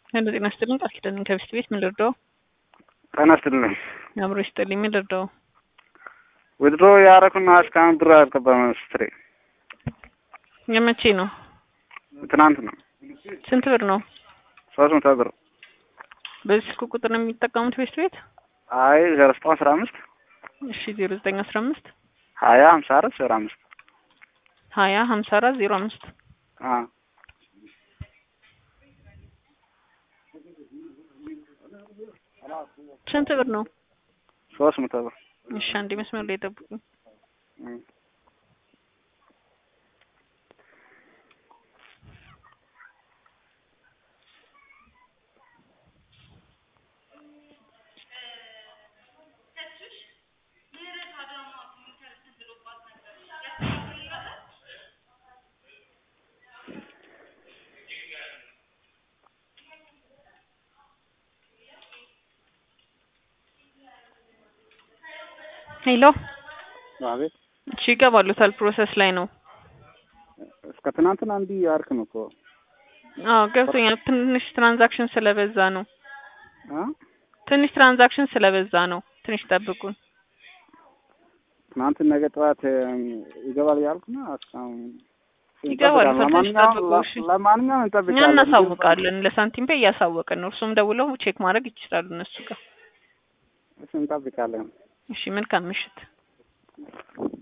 ሄሎ ጤና ይስጥልኝ ቃል ኪዳን ከብስት ቤት ምን ልርዳው? ጤና ይስጥልኝ። አብሮ ይስጥልኝ ምን ልርዳው? ዊድሮ ያረኩና እስካሁን ብር አልገባም። ስትሬ የመቼ ነው? ትናንት ነው። ስንት ብር ነው? ሶስት መቶ ብር። በዚህ ስልክ ቁጥር ነው የሚጠቀሙት ቤስት ቤት? አይ ዜሮ ዘጠኝ አስራ አምስት እሺ ዜሮ ዘጠኝ አስራ አምስት ሀያ ሀምሳ አራት ዜሮ አምስት ሀያ ሀምሳ አራት ዜሮ አምስት አዎ ስንት ብር ነው? ሶስት መቶ ብር። እሺ አንዴ መስመር ላይ ጠብቁኝ። እም። ሄሎ አቤት። እሺ ይገባሉታል ፕሮሰስ ላይ ነው። እስከ ትናንትና እንዲህ አልክም እኮ አዎ ገብቶኛል። ትንሽ ትራንዛክሽን ስለበዛ ነው። አ ትንሽ ትራንዛክሽን ስለበዛ ነው። ትንሽ ጠብቁን። ትናንት ነገ ጠዋት እም፣ ይገባል ያልኩ ነው። እስካሁን ይገባል። እንጠብቃለን። ትንሽ ለማንኛውም ጠብቁ፣ እሺ። ለማንኛውም እኛ እንጠብቃለን። እናሳውቃለን። ለሳንቲም ፔ እያሳወቅን ነው። እርሱም ደውለው ቼክ ማድረግ ይችላሉ እነሱ ጋር። እሺ፣ እንጠብቃለን። እሺ መልካም ምሽት።